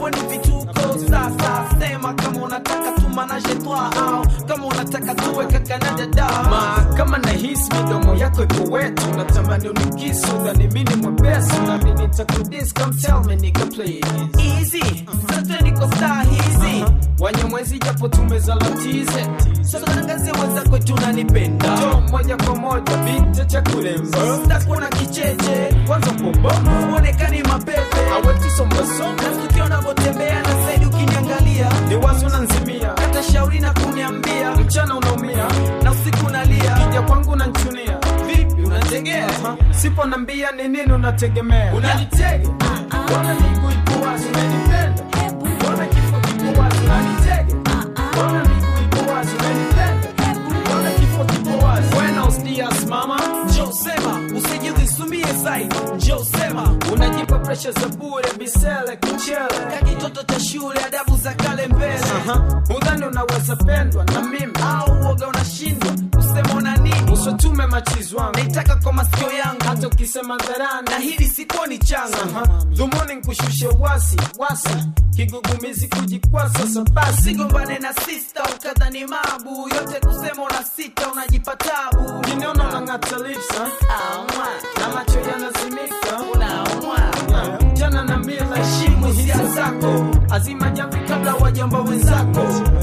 huo ni vituko sasa sema kama unataka tumanaje twa au kama unataka tuwe kaka na dada ma kama nahisi midomo yako iko wetu natamani unikisu dhani mini mwepesi nami nitakudis come tell me nigga please easy sote niko star hizi wanyamwezi japo tumezalatize sasa tangazie wenzako tunanipenda jo moja kwa moja binti cha kuremba sitakuwa na kicheche kwanza pobomo uonekani mapepe awetisombasoma na tukio unavyotembea na saidi ukiniangalia ni wazo na nzimia hata shauri na kuniambia mchana unaumia na usiku unalia kija kwangu nanchunia vipi unategea Aha. sipo nambia ni nini unategemea unanitega Mbona miguu ipo wazi unanipenda Mbona kifo kipo wazi unanitega Mbona miguu ipo wazi unanipenda Mbona kifo kipo wazi Buenos dias mama njoo sema usijidhisumie zaidi njoo sema unajipa presha za bure bisele kuchele kakitoto cha shule adabu za kale mbele Aha. udhani unaweza pendwa na mimi au uoga unashindwa kusema una nini usotume machizi wangu naitaka kwa masikio yangu hata ukisema dharani na hili sikuoni changa Aha. dhumuni nkushushe wasi wasi kigugumizi kujikwasa sabasi sigombane na sista ukadhani mabu yote kusema una sita unajipa tabu kiniona unang'ata lips ha? Aumwa, na macho yanazimika unaumwa jana na mila heshimu hisia zako azima jamvi kabla wajamba wenzako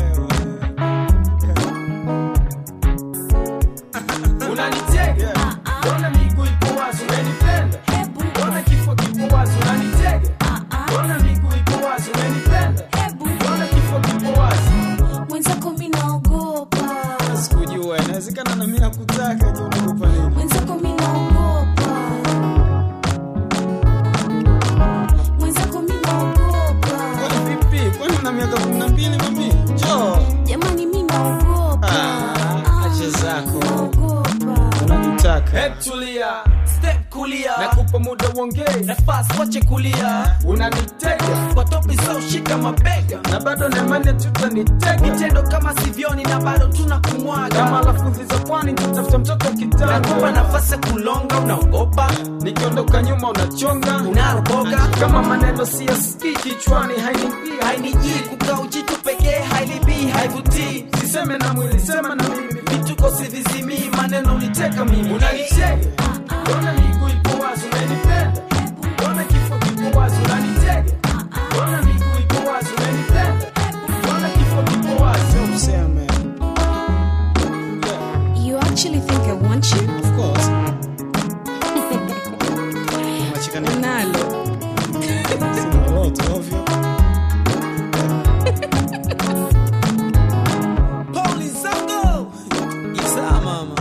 unanitega mbona miguu ipo wazi unanipenda mbona kifo kipo wazi unanitega mbona miguu ipo wazi unanipenda mbona kifo kipo wazi mwenzako mi naogopa sikujua inawezekana na mimi nakutaka je unaogopa nini mwenzako mi naogopa mwenzako mi naogopa kwani vipi kwani una miaka kumi na mbili mami jo jamani mi naogopa Ah, acha zako. naogopa unanitaka Hebu tulia step kulia nakupa muda uongee nafasi wache kulia unanitega kwa topi za ushika mabega na bado nemane tutanitega vitendo kama sivyoni na bado tuna kama kumwaga lafudhi za pwani tutafuta mtoto nakupa kitanda nafasi ya kulonga unaogopa nikiondoka nyuma unachonga unaroboga kama maneno siyasikii kichwani hainiingia hainijii kukaa ujitu pekee hailibii haivutii siseme na mwili sema na mimi vituko sivizimii maneno uniteka mimi unanichega mbona miguu ipo wazi unanipenda mbona kifo kipo wazi unanitega mbona miguu ipo wazi unanipenda mbona kifo kipo wazi useme you actually think i want you of course Unacheka nalo Sina lolote, ovyo. Poli zango Isa mama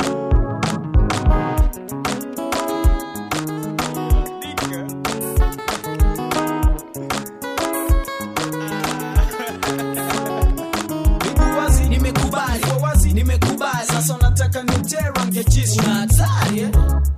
Miguu wazi, nimekubali Kwa wazi, nimekubali sasa unataka nitie rangi ya jisu. una hatari eh?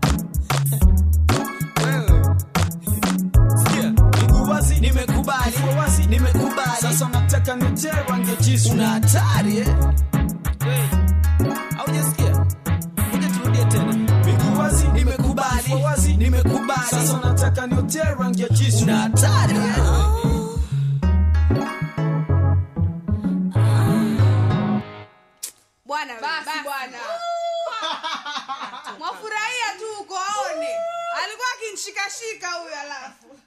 Wewe. Sikia, miguu wazi, nimekubali Kwa wazi, nimekubali sasa unataka nitie rangi ya jisu. una hatari eh? Hey, haujasikia kuja turudie tena Miguu wazi, nimekubali Kwa wazi, nimekubali sasa unataka nitie rangi ya jisu. una hatari eh? bwana basi bwana mwafurahia tu uko aone alikuwa akinshikashika huyo alafu